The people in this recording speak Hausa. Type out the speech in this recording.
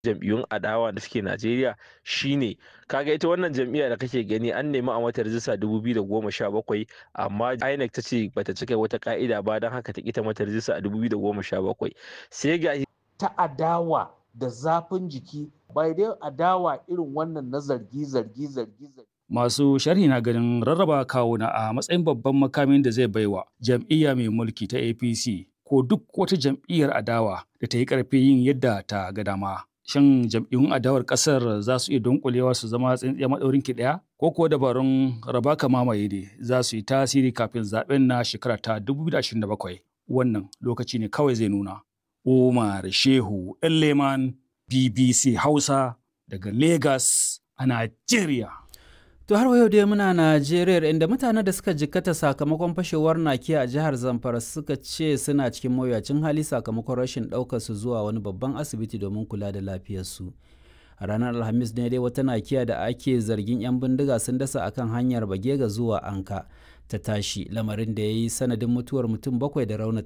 jam'iyyun adawa da suke Najeriya shine kaga ita wannan jam'iyya da kake gani an nemi a mata rijista 2017 amma INEC ta ce bata cika wata ka'ida ba don haka ta kita mata rijista a 2017 sai ga ta adawa da zafin jiki bai dai adawa irin wannan na zargi zargi zargi zargi Masu sharhi na ganin rarraba kawuna a matsayin babban makamin da zai baiwa jam'iyya mai mulki ta APC ko duk wata jam'iyyar adawa da ta yi ƙarfi yin yadda ta ga dama. Shin jam'iyyun adawar ƙasar za su iya dunkulewa su zama tsintsiya maɗaurin ki ɗaya? Ko kuwa dabarun raba ka mamaye ne za su yi tasiri kafin zaɓen na shekara ta 2027? Wannan lokaci ne kawai zai nuna. Umar Shehu Leman BBC Hausa daga Lagos a Najeriya. To har yau dai muna Najeriya inda mutanen da suka jikkata sakamakon fashewar nakiya a jihar Zamfara suka ce suna cikin mawuyacin hali sakamakon rashin ɗaukar su zuwa wani babban asibiti domin kula da lafiyarsu. A ranar Alhamis ne dai wata nakiya da ake zargin 'yan bindiga sun dasa akan hanyar Bagega zuwa Anka ta tashi lamarin da ya yi sanadin mutuwar mutum bakwai da raunata